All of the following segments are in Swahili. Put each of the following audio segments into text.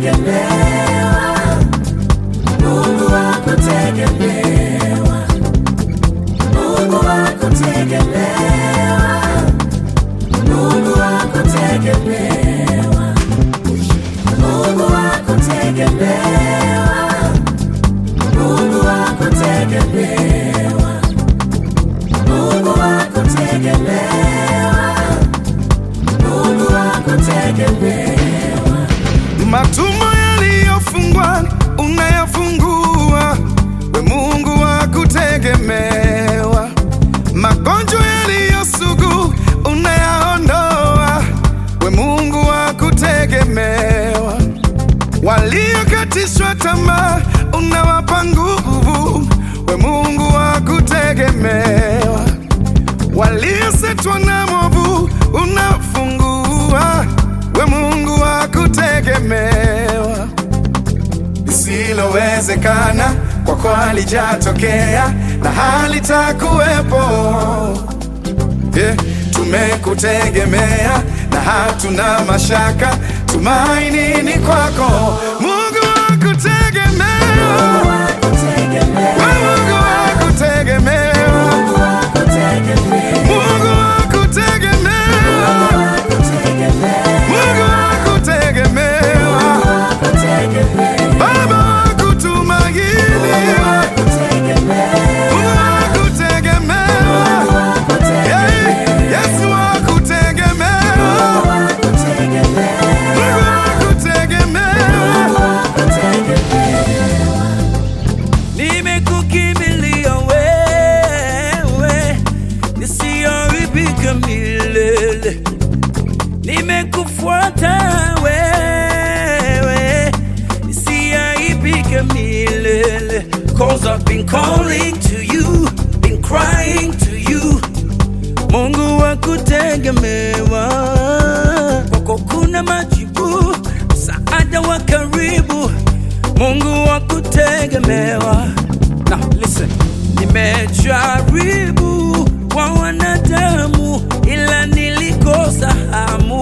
Mungu wa kutegemewa, Mungu wa kutegemewa, Mungu wa kutegemewa, Mungu wa kutegemewa, Mungu wa kutegemewa, Mungu wa kutegemewa, Mungu wa kutegemewa. Matumbo yaliyofungwa unayafungua, we Mungu wa kutegemewa. Magonjwa yaliyosugu unayaondoa, we Mungu wa kutegemewa. Waliokatishwa tamaa unawapa nguvu, we Mungu wa kutegemewa. Waliosetwa na movu unafungua, we Mungu wa kutegemewa. Lisilowezekana kwako halijatokea na halitakuwepo. Yeah, tumekutegemea na hatuna mashaka, tumaini ni kwako, Mungu wa kutegemewa. Mungu wa kutegemewa, We Mungu wa kutegemewa, Mungu wa kutegemewa, Mungu wa kutegemewa, wa kutegemewa, Mungu wa kutegemewa, wa kutegemewa, Baba wa kutumainiwa, kutegemewa, Mungu wa kutegemewa, Hey, Yesu wa kutegemewa, wa kutegemewa, Mungu wa kutegemewa. wa kutegemewa. Nimekukimbilia wewe, nisiharibike milele. Nimekufuata wewe, nisiharibike milele. Cause I've been calling to you, been crying to you. Mungu wa kutegemewa, kwako kuna majibu, msaada wa karibu. Mungu wa kutegemewa. Now listen, nimejaribu kwa wanadamu, ila nilikosa hamu,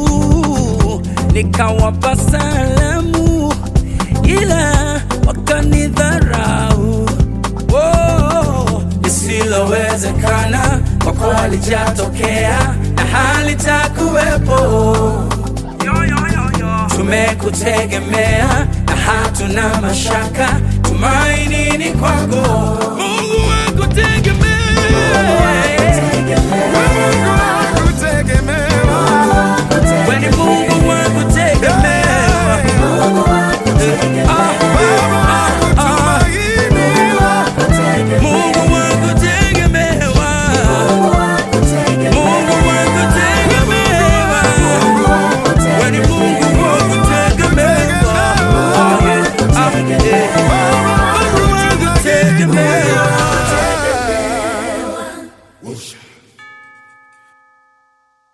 nikawapa salamu, ila wakanidharau. Oh, lisilowezekana kwako halijatokea na halitakuwepo. Yo, yo, yo, yo. Tumekutegemea na hatuna mashaka, tumaini ni kwako, Mungu wa kutegemea.